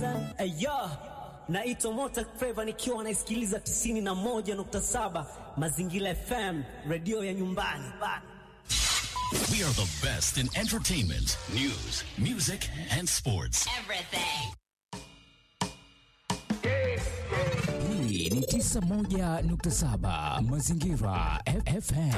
Ayo, naitwa Mota Flava nikiwa naisikiliza 91.7 Mazingira FM, redio ya nyumbani. We are the best in entertainment, news, music, and sports. Everything. Hii ni 91.7 Mazingira F- FM.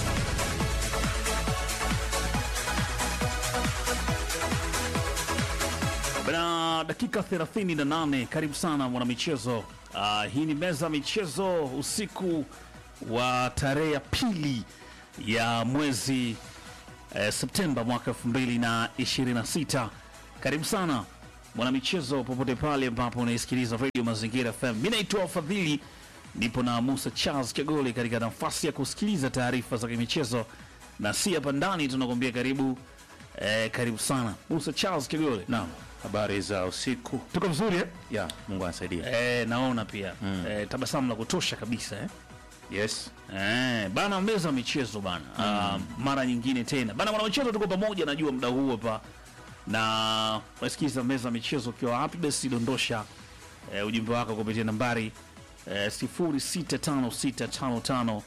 Bana, dakika 38. Karibu sana mwanamichezo. Uh, hii ni meza ya michezo usiku wa tarehe ya pili ya mwezi eh, Septemba mwaka 2026. Karibu sana mwanamichezo, popote pale ambapo unaisikiliza Radio Mazingira FM. Mimi naitwa Fadhili, nipo na Musa Charles Kagole katika nafasi ya kusikiliza taarifa za kimichezo, na si hapa ndani tunakwambia karibu eh, karibu sana Musa Charles Kagole. Naam, habari za usiku. Tuko vizuri eh? Ya, Mungu anasaidia. Eh, naona pia mm. eh, tabasamu la kutosha kabisa eh? Yes. Eh, bana meza ya michezo bana mm. uh, mara nyingine tena bana mwana michezo tuko pamoja najua muda huu hapa na unasikiza meza ya michezo ukiwa wapi basi dondosha eh, ujumbe wako kupitia nambari eh, 0656555571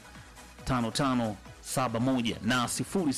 na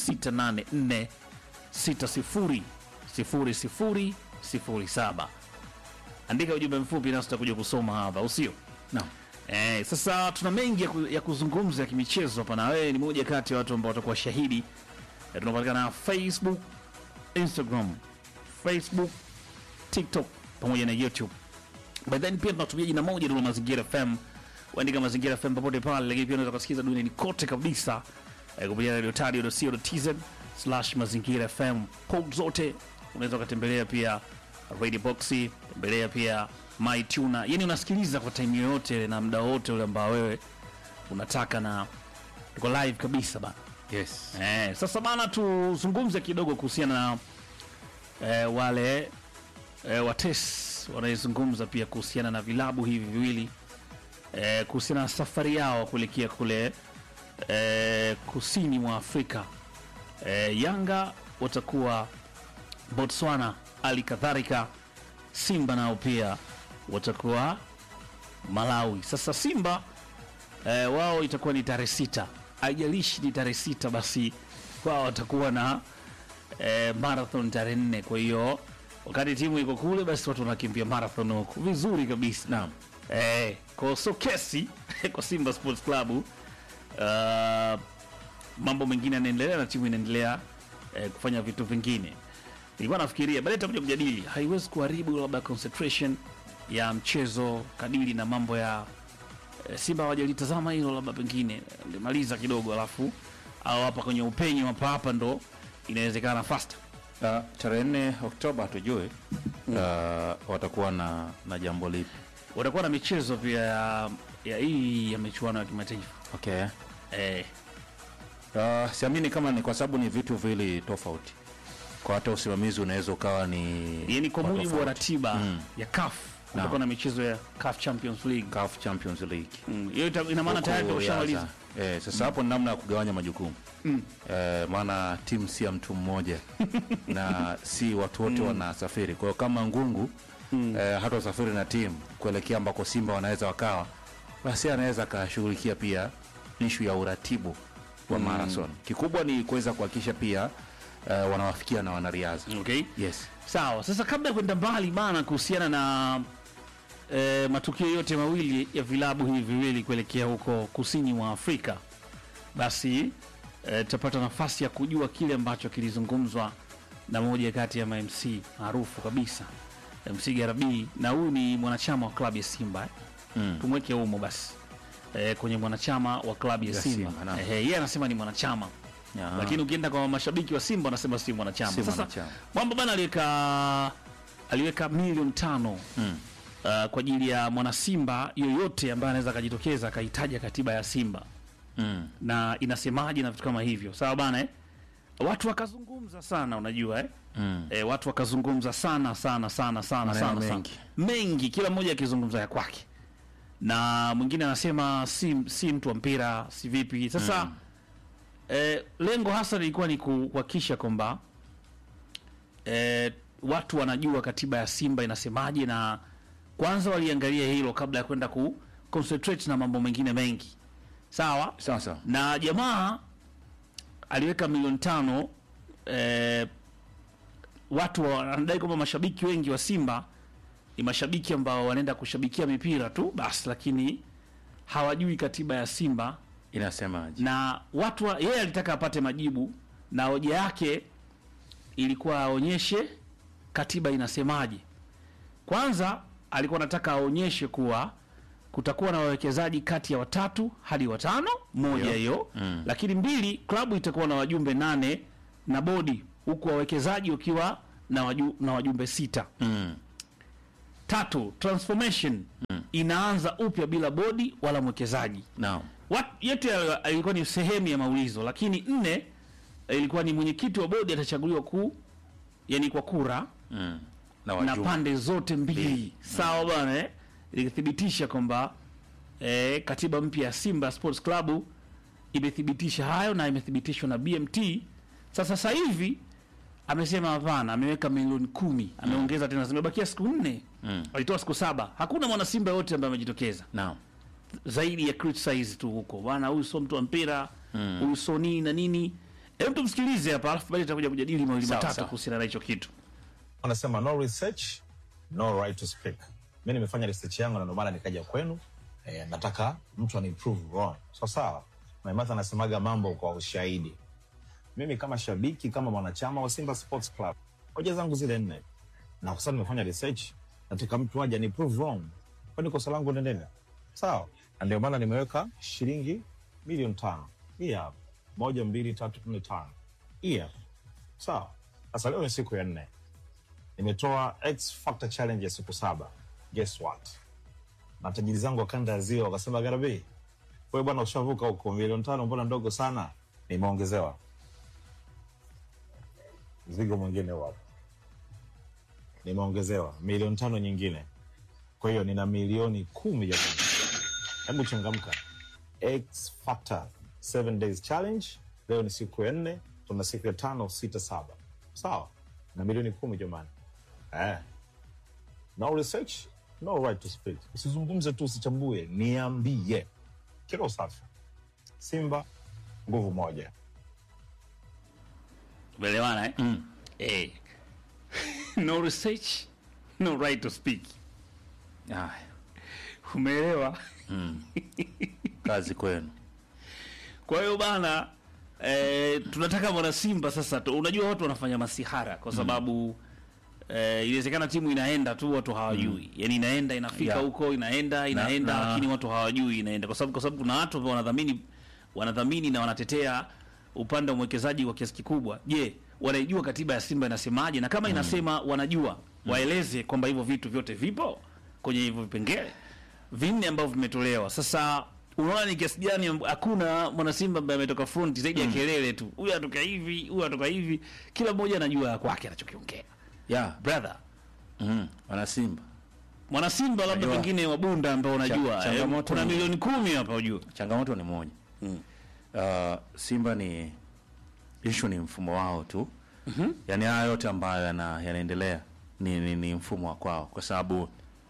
0684600007 andika ujumbe mfupi nasi tutakuja kusoma hapa usio Naam. Eh, sasa tuna mengi ya, ku, ya kuzungumza ya kimichezo hapa, na wewe ni moja kati ya watu ambao watakuwa shahidi. Eh, tunapatikana Facebook, Instagram, Facebook, TikTok pamoja na YouTube. But then pia tunatumia jina moja la Mazingira FM. Uandika Mazingira FM popote pale, lakini pia unaweza kusikiza duniani kote kabisa eh, kupitia radiotadio.co.tz slash Mazingira FM. Code zote unaweza ukatembelea pia Radio Boxi, tembelea pia MyTuner. Yani unasikiliza kwa time yoyote na muda wote ule ambao wewe unataka, na tuko live kabisa bana. Yes. Eh, sasa bana tuzungumze kidogo kuhusiana na eh, wale eh, wates wanaezungumza pia kuhusiana na vilabu hivi viwili eh, kuhusiana na safari yao kuelekea kule eh, kusini mwa Afrika. Eh, Yanga watakuwa Botswana, hali kadhalika Simba nao pia watakuwa Malawi. Sasa Simba eh, wao itakuwa ni tarehe sita, haijalishi ni tarehe sita, basi wao watakuwa na eh, marathon tarehe nne. Kwa hiyo wakati timu iko kule, basi watu wanakimbia marathon huku vizuri kabisa. Naam. Eh, kwa so kesi kwa Simba Sports Club uh, mambo mengine yanaendelea na timu inaendelea eh, kufanya vitu vingine. Nilikuwa nafikiria baadaye tutakuja kujadili, haiwezi kuharibu labda concentration ya mchezo kadiri na mambo ya eh, Simba hawajalitazama hilo, labda pengine limaliza kidogo, alafu au hapa kwenye upenyo hapa hapa ndo inawezekana faster. Uh, tarehe 4 Oktoba hatujui uh, watakuwa na, na jambo lipi. Watakuwa na michezo pia ya, ya hii ya michuano ya kimataifa Okay. eh, Uh, siamini kama ni kwa sababu ni vitu vili tofauti. Kwa hata usimamizi unaweza ukawa ni yani kwa wa mujibu wa tofauti. ratiba Mm. ya CAF kutakuwa na michezo ya CAF Champions League. CAF Champions League. Mm, Hiyo ita- ina maana Huku tayari ndio ya ushamaliza. za- Eh, sasa hapo ni namna ya kugawanya majukumu eh, maana timu si ya mtu mmoja na si watu wote wanasafiri. Kwa hiyo kama Ngungu eh, hata usafiri na timu kuelekea ambako Simba wanaweza wakawa, basi anaweza akashughulikia pia ishu ya uratibu wa marathon. Kikubwa ni kuweza kuhakikisha pia eh, wanawafikia na wanariadha. Okay. Yes. Sawa, sasa kabla ya kwenda mbali bana kuhusiana na e, matukio yote mawili ya vilabu hivi viwili kuelekea huko kusini mwa Afrika, basi e, tutapata nafasi ya kujua kile ambacho kilizungumzwa na moja kati ya mamc maarufu kabisa MC Garabi, na huyu ni mwanachama wa klabu ya Simba eh? Mm. tumweke humo basi e, kwenye mwanachama wa klabu ya Ya Simba, Simba, naam. Ehe, yeye anasema ni mwanachama Ya. lakini ukienda kwa mashabiki wa Simba wanasema si mwanachama. Si Sasa mwanachama. Mwamba bana aliweka aliweka milioni tano Mm. uh, kwa ajili ya mwana Simba yoyote ambaye anaweza akajitokeza akahitaja katiba ya Simba Mm. na inasemaje na vitu kama hivyo, sawa bana eh? Watu wakazungumza sana, unajua eh? Mm. Eh, watu wakazungumza sana sana sana sana Maneno sana mengi. sana. mengi, kila mmoja akizungumza ya kwake, na mwingine anasema si, si mtu wa mpira si vipi. Sasa Mm. eh, lengo hasa lilikuwa ni ku- kuhakikisha kwamba eh, watu wanajua katiba ya Simba inasemaje, na kwanza waliangalia hilo kabla ya kwenda ku concentrate na mambo mengine mengi, sawa sawa sawa na jamaa aliweka milioni tano eh, watu wa- wanadai kwamba mashabiki wengi wa Simba ni mashabiki ambao wanaenda kushabikia mipira tu basi, lakini hawajui katiba ya Simba inasemaje na watu wa, yeye alitaka apate majibu na hoja yake ilikuwa aonyeshe katiba inasemaje. Kwanza alikuwa anataka aonyeshe kuwa kutakuwa na wawekezaji kati ya watatu hadi watano, moja hiyo mm. Lakini mbili, klabu itakuwa na wajumbe nane na bodi, huku wawekezaji wakiwa na, waju, na wajumbe sita mm. Tatu, transformation inaanza upya bila bodi wala mwekezaji naam Wat- yote hayo ilikuwa ni sehemu ya maulizo, lakini nne ilikuwa ni mwenyekiti wa bodi atachaguliwa ku yani kwa kura mm. na na wajumbe pande zote mbili Mbili. sawa bwana eh? Ilithibitisha kwamba eh, katiba mpya ya Simba Sports Club imethibitisha hayo na imethibitishwa na BMT. Sasa sasa hivi amesema hapana, ameweka milioni kumi, ameongeza tena, zimebakia siku nne Mm. alitoa siku saba. Hakuna mwana Simba yote ambaye amejitokeza naam zaidi ya criticize tu huko bwana, huyu sio mtu wa mpira huyu sio nini na nini. Hebu tumsikilize hapa, alafu baadaye tutakuja kujadili mawili Sawa, matatu sawa. kuhusiana na hicho kitu. wanasema no research no right to speak. Mi nimefanya research yangu na ndio maana nikaja kwenu. Eh, nataka mtu ani prove wrong. So sawa. Maimartha anasemaga mambo kwa ushahidi. Mimi kama shabiki, kama mwanachama wa Simba Sports Club, hoja zangu zile nne, na kwa sababu nimefanya research, nataka mtu aje ani prove wrong. Kwani kosa langu ni nini? Sawa. Na ndio maana nimeweka shilingi milioni tano. Hii hapa. Moja, mbili, tatu, nne, tano. Hii hapa. Sawa. Sasa leo ni siku ya nne nimetoa X Factor challenge ya siku saba. Guess what? Matajiri zangu wa kanda ya ziwa wakasema, Garabi, wewe bwana ushavuka huko, milioni tano mbona ndogo sana? Nimeongezewa mzigo mwingine wapo, nimeongezewa milioni tano nyingine, kwa hiyo nina milioni kumi jamani. Hebu changamka. X Factor 7 days challenge, leo ni siku ya nne, tuna siku ya tano, sita, saba, sawa na milioni kumi jamani. Eh. No research, no right to speak. Usizungumze tu, usichambue, niambie. Kila safi. Simba nguvu moja. Umeelewana eh? Mm. Eh. no research, no right to speak. Haya, Umeelewa? kazi kwenu Kwa hiyo bana eh, tunataka mwana Simba sasa tu, unajua watu wanafanya masihara kwa sababu eh, inawezekana timu inaenda tu watu hawajui. Yaani inaenda inafika Yeah. huko inaenda inaenda na- lakini watu hawajui inaenda kwa sababu kwa sababu kuna watu ambao wanadhamini wanadhamini na wanatetea upande wa mwekezaji kwa kiasi kikubwa. Je, wanaijua katiba ya Simba inasemaje? Na kama inasema wanajua, waeleze kwamba hivyo vitu vyote vipo kwenye hivyo vipengele vinne ambavyo vimetolewa. Sasa unaona ni kiasi gani amb- hakuna mwana Simba ambaye ametoka front zaidi ya kelele tu, huyu atoka hivi, huyu atoka hivi, kila mmoja anajua ya kwake anachokiongea. ya Brother, mm. wana Simba mwana Simba labda Najua. pengine wabunda ambao unajua Cha- eh, changamoto kuna ni- milioni kumi hapa ujua. changamoto ni moja mm. uh, Simba ni ishu ni mfumo wao tu mm-hmm. yani haya yote ambayo yana, yanaendelea ni, ni, ni mfumo wa kwao kwa sababu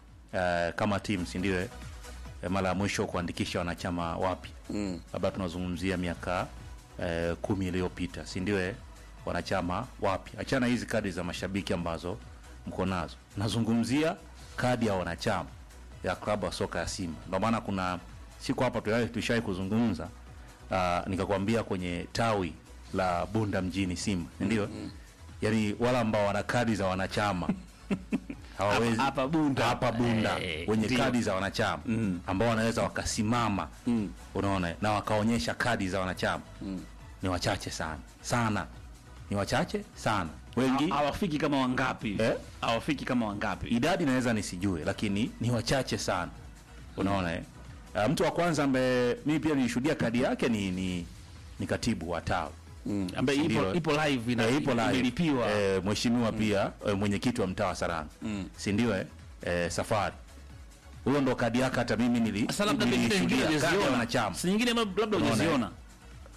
uh, kama timu si ndio eh, eh, mara ya mwisho kuandikisha wanachama wapya mm. labda tunazungumzia miaka eh, kumi iliyopita si ndio eh, wanachama wapya achana hizi kadi za mashabiki ambazo mko nazo nazungumzia kadi ya wanachama ya klabu ya soka ya Simba ndio maana kuna siku hapa tushai tushai kuzungumza uh, nikakwambia kwenye tawi la Bunda mjini Simba ndio mm-hmm. yani wale ambao wana kadi za wanachama hawawezi Hapa- hapa Bunda. hapa Bunda Eh, wenye ndio. kadi za wanachama mm. ambao wanaweza wakasimama mm. unaona na wakaonyesha kadi za wanachama mm. ni wachache sana sana ni wachache sana wengi Ha- Hawafiki kama wangapi? Eh? Hawafiki kama wangapi? idadi naweza nisijue lakini ni wachache sana unaona eh? Uh, mtu wa kwanza ambaye mimi pia nilishuhudia kadi yake ni ni, ni katibu wa tawi Ambaye ipo Ndio. ipo live ina Eh, ipo live. imelipiwa. Eh, mheshimiwa pia eh, mwenyekiti wa mtaa wa Saranga si ndio eh? eh, safari huyo ndo kadi yake hata mimi nili Sasa labda pengine nyingine nilishuhudia kadi ya hujaziona. wanachama Si nyingine labda Unaona, hujaziona.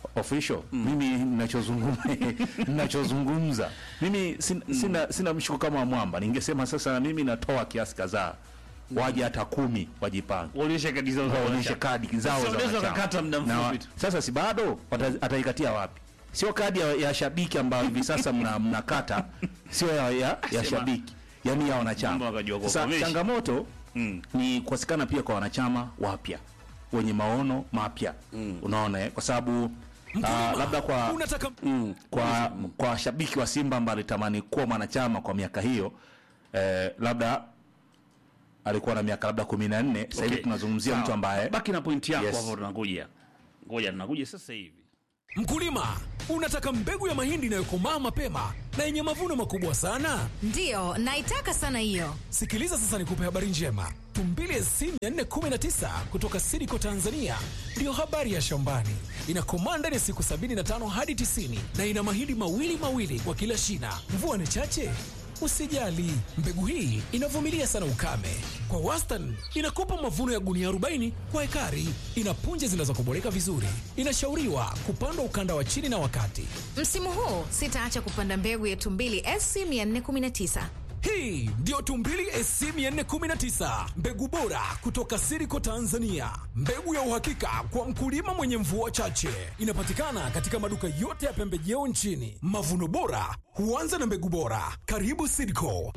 official mimi ninachozungumza ninachozungumza mimi sina, sina, sina mshuko kama mwamba ningesema sasa na mimi natoa kiasi kadhaa waje hata kumi wajipange Waonyeshe kadi zao za waonyeshe wanachama. kadi zao Sasa za unaweza wanachama. wakakata muda Na wa- mfupi tu. sasa si bado wata- ataikatia wapi sio kadi ya, ya shabiki ambayo hivi sasa mna- mnakata sio ya, ya, ya shabiki yani ya Mambo wanachama wakajua sasa kuwakomesha. changamoto Mm. ni kukosekana pia kwa wanachama wapya wenye maono mapya unaona eh? kwa sababu ah, labda kwa unataka mm, kwa kwa shabiki wa Simba ambaye alitamani kuwa mwanachama kwa miaka hiyo eh, labda alikuwa na miaka labda kumi na nne sasa hivi Okay. tunazungumzia Sawa. mtu ambaye baki na pointi yako Yes. hapo, tunakuja. Ngoja tunakuja sasa hivi. mkulima unataka mbegu ya mahindi inayokomaa mapema na yenye mavuno makubwa sana Ndiyo, naitaka sana hiyo. sikiliza sasa nikupe habari njema tumbili sc 419 kutoka sidiko tanzania ndiyo habari ya shambani inakomaa ndani ya siku 75 hadi 90 na ina mahindi mawili mawili kwa kila shina mvua ni chache usijali mbegu hii inavumilia sana ukame kwa wastani inakupa mavuno ya gunia 40 kwa ekari ina punje zinazokoboleka vizuri inashauriwa kupandwa ukanda wa chini na wakati Msimu huu sitaacha kupanda mbegu ya tumbili SC 419. hii ndiyo tumbili sc 419 mbegu bora kutoka siriko tanzania mbegu ya uhakika kwa mkulima mwenye mvua chache inapatikana katika maduka yote ya pembejeo nchini mavuno bora huanza na mbegu bora karibu siriko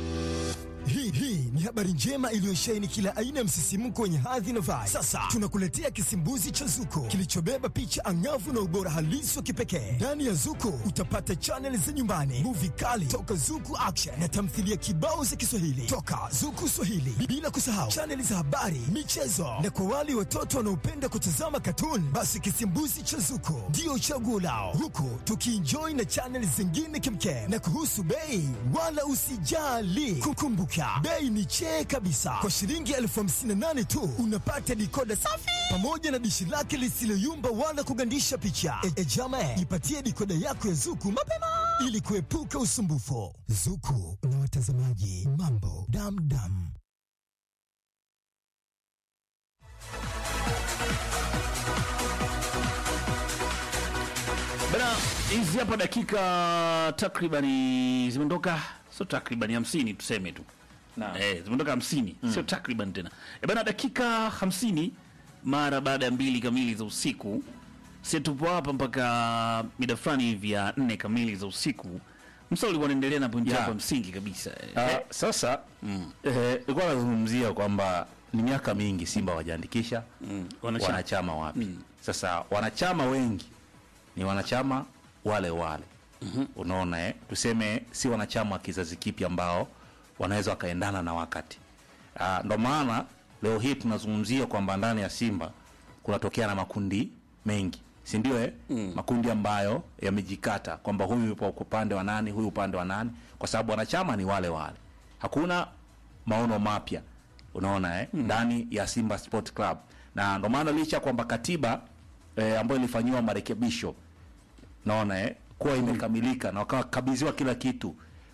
Hii hii ni habari njema iliyosheheni kila aina ya msisimko wenye hadhi na vibe. Sasa tunakuletea kisimbuzi cha Zuko kilichobeba picha angavu na ubora halisi wa kipekee. Ndani ya Zuko utapata chaneli za nyumbani, muvi kali toka Zuku Action na tamthilia kibao za Kiswahili toka Zuku Swahili, bila kusahau chaneli za habari, michezo na kwa wale watoto wanaopenda kutazama katuni, basi kisimbuzi cha Zuko ndio chaguo lao, huku tukienjoy na chaneli zingine kimkem. Na kuhusu bei, wala usijali, kukumbuka bei ni chee kabisa. Kwa shilingi elfu hamsini na nane tu unapata dikoda safi pamoja na dishi lake lisiloyumba wala kugandisha picha. E, e jama, ipatie dikoda yako ya Zuku mapema ili kuepuka usumbufu. Zuku na watazamaji, mambo damdam. Bana, hizi hapa dakika takribani zimeondoka, sio takribani hamsini tuseme tu eh, zimeondoka hamsini sio takriban tena e bana, dakika hamsini mara baada ya mbili kamili za usiku. Si tupo hapa mpaka mida fulani hivi ya nne kamili za usiku. Msa ulikuwa unaendelea na pointi Yeah. yako ya msingi kabisa eh. Ah, sasa eh, ilikuwa nazungumzia kwamba ni miaka mingi Simba wajaandikisha wanachama. wanachama wapya. Sasa wanachama wengi ni wanachama wale wale unaona eh? Tuseme si wanachama wa kizazi kipya ambao wanaweza wakaendana na wakati. Ah, ndo maana leo hii tunazungumzia kwamba ndani ya Simba kunatokea na makundi mengi si ndio eh? Makundi ambayo yamejikata kwamba huyu yupo upande wa nani, huyu upande wa nani, kwa sababu wanachama ni wale wale, hakuna maono mapya unaona eh? ndani ya Simba Sport Club, na ndo maana licha ya kwamba katiba eh, ambayo ilifanyiwa marekebisho naona eh, kuwa imekamilika na wakakabidhiwa kila kitu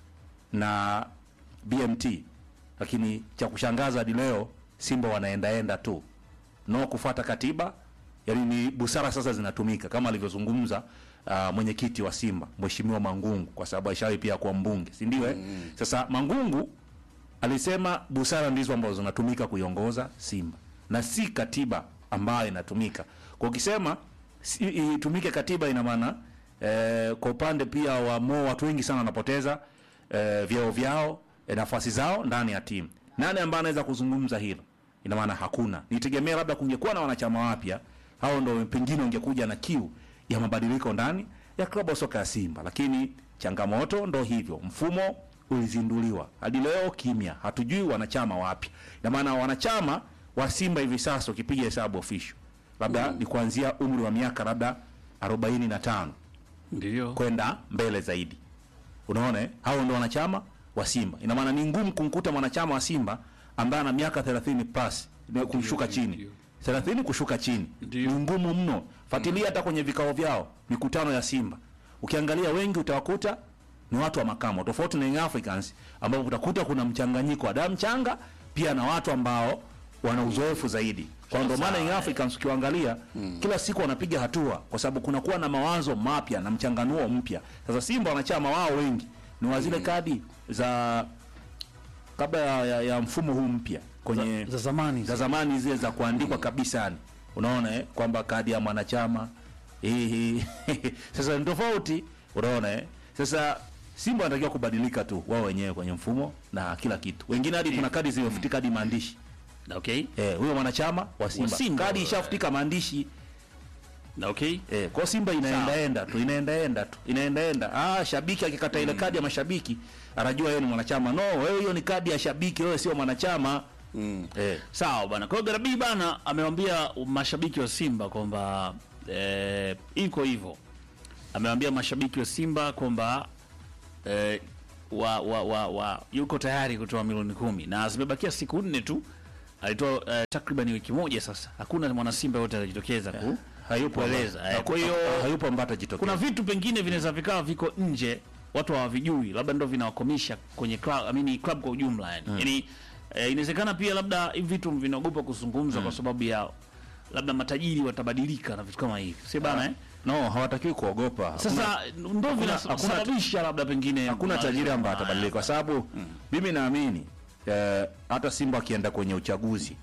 na BMT, lakini cha kushangaza hadi leo Simba wanaendaenda tu no kufuata katiba. Yani ni busara sasa zinatumika kama alivyozungumza uh, mwenyekiti wa Simba Mheshimiwa Mangungu, kwa sababu alishawahi pia kuwa mbunge, si ndio? eh? Sasa Mangungu alisema busara ndizo ambazo zinatumika kuiongoza Simba na si katiba ambayo inatumika. Kwa ukisema si, itumike katiba, ina maana eh, kwa upande pia wa Mo watu wengi sana wanapoteza eh, vyeo vyao eh, nafasi zao ndani ya timu. Nani ambaye anaweza kuzungumza hilo? Ina maana hakuna. Nitegemea labda kungekuwa na wanachama wapya, hao ndo pengine ungekuja na kiu ya mabadiliko ndani ya klabu ya soka ya Simba, lakini changamoto ndo hivyo, mfumo ulizinduliwa hadi leo kimya, hatujui wanachama wapya. Ina maana wanachama wa Simba hivi sasa ukipiga hesabu official labda ni kuanzia umri wa miaka labda 45 Ndio. kwenda mbele zaidi. Unaona, eh? hao ndio wanachama wa Simba. Ina maana ni ngumu kumkuta mwanachama wa Simba ambaye ana miaka 30 plus na kushuka chini. 30 kushuka chini. Ni ngumu mno. Fuatilia hata kwenye vikao vyao, mikutano ya Simba. Ukiangalia wengi utawakuta ni watu wa makamo, tofauti na Young Africans ambao utakuta kuna mchanganyiko wa damu changa pia na watu ambao wana uzoefu zaidi. kwa ndo maana Young Africans ukiwaangalia kila siku wanapiga hatua kwa sababu kunakuwa na mawazo mapya na mchanganuo mpya sasa simba wanachama wao wengi ni wa zile kadi za kabla ya, ya, ya mfumo huu mpya kwenye za zamani za zamani zile za kuandikwa kabisa yani unaona eh, kwamba kadi ya mwanachama hii hii sasa ni tofauti unaona eh. sasa simba wanatakiwa kubadilika tu wao wenyewe kwenye mfumo na kila kitu wengine hadi kuna kadi zimefutika hadi maandishi okay eh, huyo mwanachama wa simba, Simba, kadi eh. ishafutika maandishi na okay eh, kwa simba inaendaenda tu inaendaenda tu inaendaenda ah, shabiki akikata ile kadi ya mashabiki anajua yeye ni mwanachama no wewe hiyo ni kadi ya shabiki wewe sio mwanachama eh. sawa bana kwa hiyo garabii bana amewambia mashabiki wa simba kwamba eh, iko hivyo amewambia mashabiki wa simba kwamba eh, wa, wa, wa, wa, yuko tayari kutoa milioni kumi na zimebakia siku nne tu alitoa eh, takriban wiki moja sasa hakuna mwanasimba yote atajitokeza ku hayupo kueleza ambaye- eh, kwa hiyo hayupo ambaye atajitokeza kuna vitu pengine vinaweza vikawa viko nje watu hawavijui labda ndo vinawakomisha kwenye club, I mean, club kwa ujumla yani, yani eh, inawezekana pia labda hivi vitu vinaogopa kuzungumzwa kwa sababu ya labda matajiri watabadilika na vitu kama hivi si bana eh? no hawatakiwi kuogopa sasa ndo hakuna- vinasababisha labda pengine hakuna tajiri ambaye atabadilika kwa sababu mimi naamini eh, hata simba akienda kwenye uchaguzi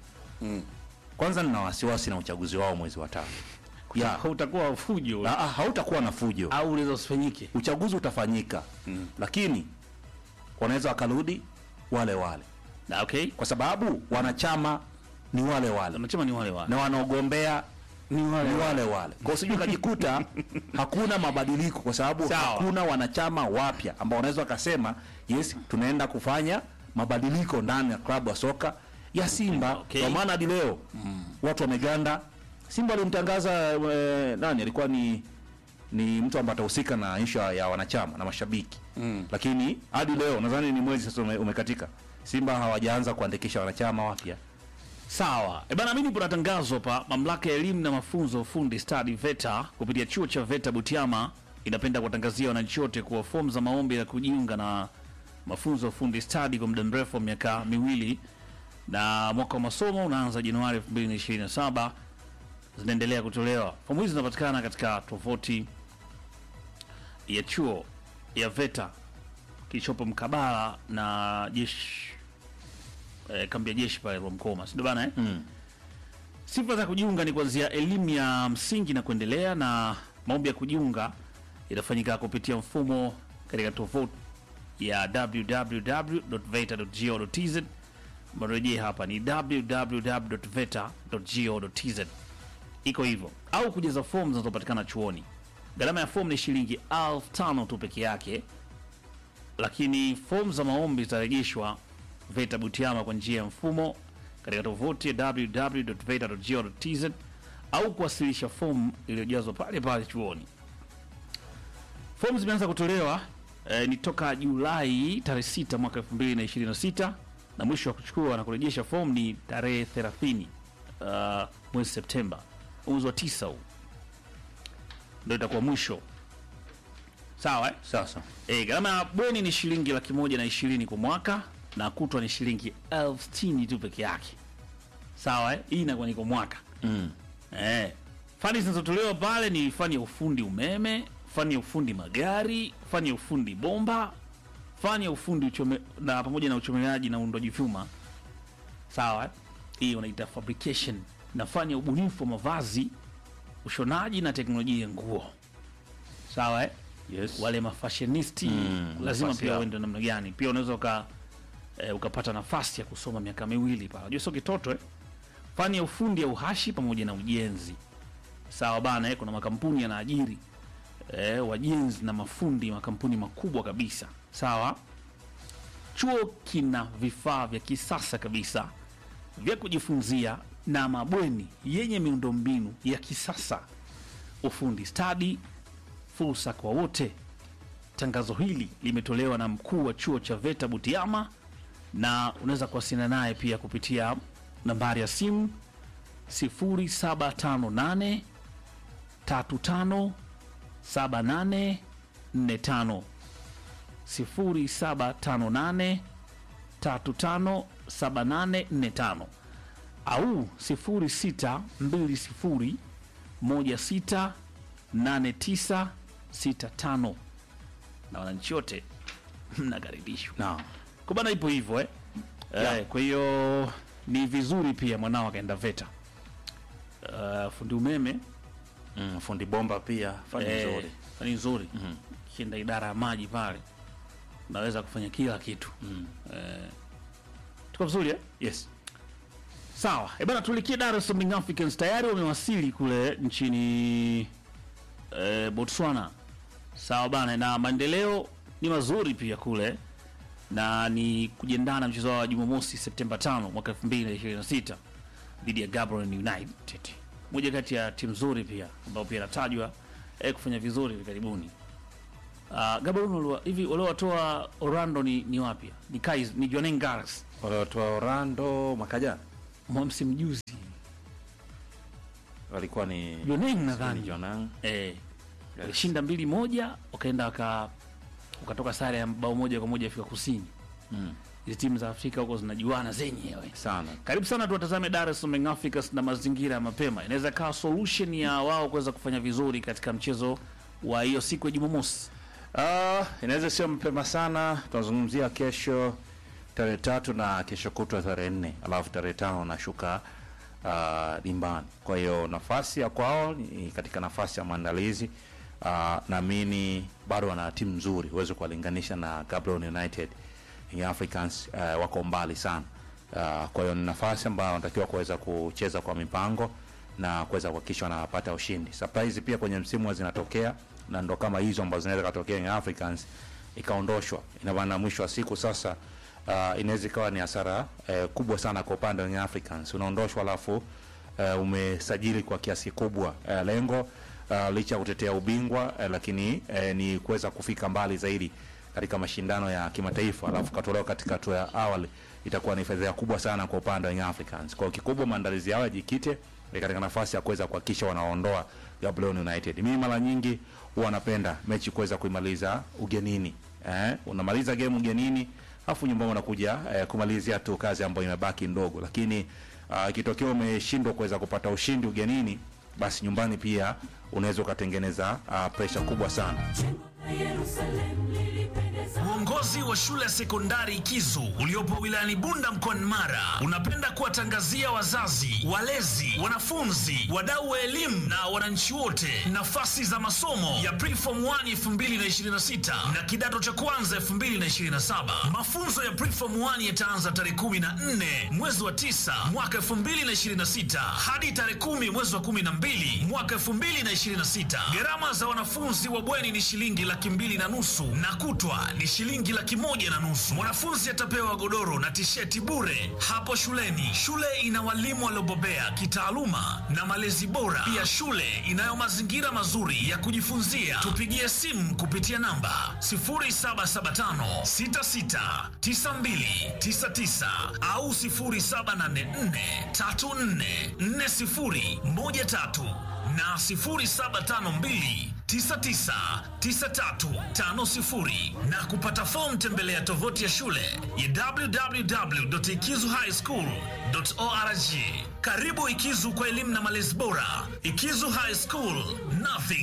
kwanza nina wasiwasi na uchaguzi wao mwezi wa tano ya utakuwa fujo Ah, ah, hautakuwa na fujo au unaweza usifanyike uchaguzi utafanyika lakini wanaweza wakarudi wale wale na okay kwa sababu wanachama ni wale wale wanachama ni wale wale na wanaogombea ni wale ni wale wale kwa sijui ukajikuta hakuna mabadiliko kwa sababu Sawa. hakuna wanachama wapya ambao wanaweza wakasema yes tunaenda kufanya mabadiliko ndani ya klabu ya soka ya simba Okay. kwa maana hadi leo watu wameganda simba alimtangaza eh, nani alikuwa ni ni mtu ambaye atahusika na ishu ya wanachama na mashabiki mm. lakini hadi leo nadhani ni mwezi sasa ume, umekatika simba hawajaanza kuandikisha wanachama wapya Sawa. E bana, mimi kuna tangazo hapa. Mamlaka ya elimu na mafunzo ufundi stadi VETA kupitia chuo cha VETA Butiama inapenda kuwatangazia wananchi wote kuwa fomu za maombi ya kujiunga na mafunzo ya ufundi stadi kwa muda mrefu wa miaka miwili na mwaka wa masomo unaanza Januari 2027 zinaendelea kutolewa. Fomu hizi zinapatikana katika tovuti ya chuo ya VETA kilichopo mkabala na jeshi eh, kambi ya jeshi pale Rwamkoma, si ndio bana eh? Sifa za kujiunga ni kuanzia elimu ya msingi na kuendelea, na maombi ya kujiunga itafanyika kupitia mfumo katika tovuti ya www.veta.go.tz. Marejea hapa ni www.veta.go.tz, iko hivyo, au kujaza fomu zinazopatikana chuoni. Gharama ya fomu ni shilingi elfu tano tu peke yake lakini fomu za maombi zitarejeshwa VETA Butiama kwa njia ya mfumo katika tovuti ya www.veta.go.tz au kuwasilisha fomu iliyojazwa pale pale chuoni. Fomu zimeanza kutolewa eh, ni toka Julai tarehe 6 mwaka 2026 na mwisho wa kuchukua na kurejesha fomu ni tarehe 30 uh, mwezi Septemba, mwezi wa tisa huu ndio itakuwa mwisho. Sawa eh? sasa E, gharama ya bweni ni shilingi laki moja na ishirini kwa mwaka na kutwa ni shilingi elfu sitini tu peke yake. Sawa eh? Hii inakuwa ni kwa mwaka mm. eh. Fani zinazotolewa pale ni fani ya ufundi umeme, fani ya ufundi magari, fani ya ufundi bomba, fani ya ufundi uchome, na pamoja na uchomeleaji na uundoji vyuma. Sawa eh? Hii wanaita fabrication na fani ya ubunifu wa mavazi, ushonaji na teknolojia ya nguo. Sawa eh? yes. wale mafashenisti Mm, lazima nafasi pia yao. uende namna gani pia unaweza uka, e, ukapata nafasi ya kusoma miaka miwili pale unajua sio kitoto eh? fani ya ufundi ya uhashi pamoja na ujenzi sawa bana eh? kuna makampuni yanaajiri e, wajenzi na mafundi makampuni makubwa kabisa sawa chuo kina vifaa vya kisasa kabisa vya kujifunzia na mabweni yenye miundombinu ya kisasa ufundi stadi fursa kwa wote. Tangazo hili limetolewa na mkuu wa chuo cha VETA Butiama, na unaweza kuwasiliana naye pia kupitia nambari ya simu 0758 35 7845 0758 35 7845 au 0620168965 na wananchi wote mnakaribishwa. Naam. Kwa bana ipo hivyo eh? Eh, kwa hiyo ni vizuri pia mwanao akaenda VETA. Uh, fundi umeme Mm, fundi bomba pia fani eh, nzuri. fani nzuri kienda idara ya maji pale unaweza kufanya kila kitu eh, tuko vizuri eh? Yes. Sawa, e bana, tulikie Dar es Salaam Young Africans tayari wamewasili kule nchini e, Botswana. Sawa bana, na maendeleo ni mazuri pia kule na ni kujiandaa na mchezo wa Jumamosi Septemba 5 mwaka 2026 dhidi ya Gaborone United, moja kati ya timu nzuri pia ambao pia inatajwa e, kufanya vizuri hivi karibuni. Uh, Gaborone waliwa- hivi waliowatoa Orlando ni, ni wapi? Ni Kais, ni Jwaneng Galaxy Wale watu wa Orlando mwaka jana mwa msimu juzi walikuwa ni Jwaneng nadhani ni Jonang. eh, walishinda mbili moja, wakaenda waka wakatoka sare ya bao moja kwa moja Afrika Kusini. Hizi timu za Afrika huko zinajuana zenyewe sana. karibu sana tuwatazame Dar es Salaam Young Africans na mazingira ya mapema. Inaweza kawa solution ya wao kuweza kufanya vizuri katika mchezo wa hiyo siku ya Jumamosi. Uh, inaweza sio mapema sana. Tunazungumzia kesho tarehe tatu na kesho kutwa tarehe nne alafu tarehe tano unashuka uh, dimbani. Kwa hiyo nafasi ya kwao ni katika nafasi ya maandalizi. Uh, naamini bado wana timu nzuri, huwezi kuwalinganisha na Gaborone United. Young Africans uh, wako mbali sana. Uh, kwa hiyo ni nafasi ambayo wanatakiwa kuweza kucheza kwa mipango na kuweza kuhakikisha wanapata ushindi. Surprise pia kwenye msimu huwa zinatokea na ndo kama hizo ambazo zinaweza katokea Young Africans ikaondoshwa. Ina maana mwisho wa siku sasa uh, inaweza ikawa ni hasara uh, kubwa sana kwa upande wa Young Africans. Unaondoshwa alafu uh, umesajili kwa kiasi kikubwa uh, lengo uh, licha ya kutetea ubingwa uh, lakini uh, ni kuweza kufika mbali zaidi katika mashindano ya kimataifa alafu katolewa katika hatua ya awali itakuwa ni fedha kubwa sana kwa upande wa Young Africans. Kwa hiyo kikubwa maandalizi yao yajikite eh, katika nafasi ya kuweza kuhakikisha wanaondoa Gaborone United. Mimi mara nyingi huwa napenda mechi kuweza kuimaliza ugenini. Eh, unamaliza game ugenini afu nyumbani unakuja eh, kumalizia tu kazi ambayo imebaki ndogo, lakini ah, ikitokea umeshindwa kuweza kupata ushindi ugenini, basi nyumbani pia unaweza ukatengeneza uh, pressure kubwa sana. Uongozi wa shule ya sekondari Kizu uliopo wilayani Bunda mkoani Mara unapenda kuwatangazia wazazi, walezi, wanafunzi, wadau wa elimu na wananchi wote nafasi za masomo ya Preform 1 2026 na kidato cha kwanza 2027. Mafunzo ya Preform 1 yataanza tarehe 14 mwezi wa 9 mwaka 2026 hadi tarehe 10 mwezi wa 12 mwaka 2026. Gharama za wanafunzi wa bweni ni shilingi laki mbili na nusu na kutwa ni shilingi laki moja na nusu. Mwanafunzi atapewa godoro na tisheti bure hapo shuleni. Shule ina walimu waliobobea kitaaluma na malezi bora. Pia shule inayo mazingira mazuri ya kujifunzia. Tupigie simu kupitia namba 0775669299 au 0784344013 na 0752 999350 na kupata fomu tembelea tovuti ya shule ya www.ikizuhighschool.org. Karibu Ikizu kwa elimu na malezi bora. Ikizu High School, nothing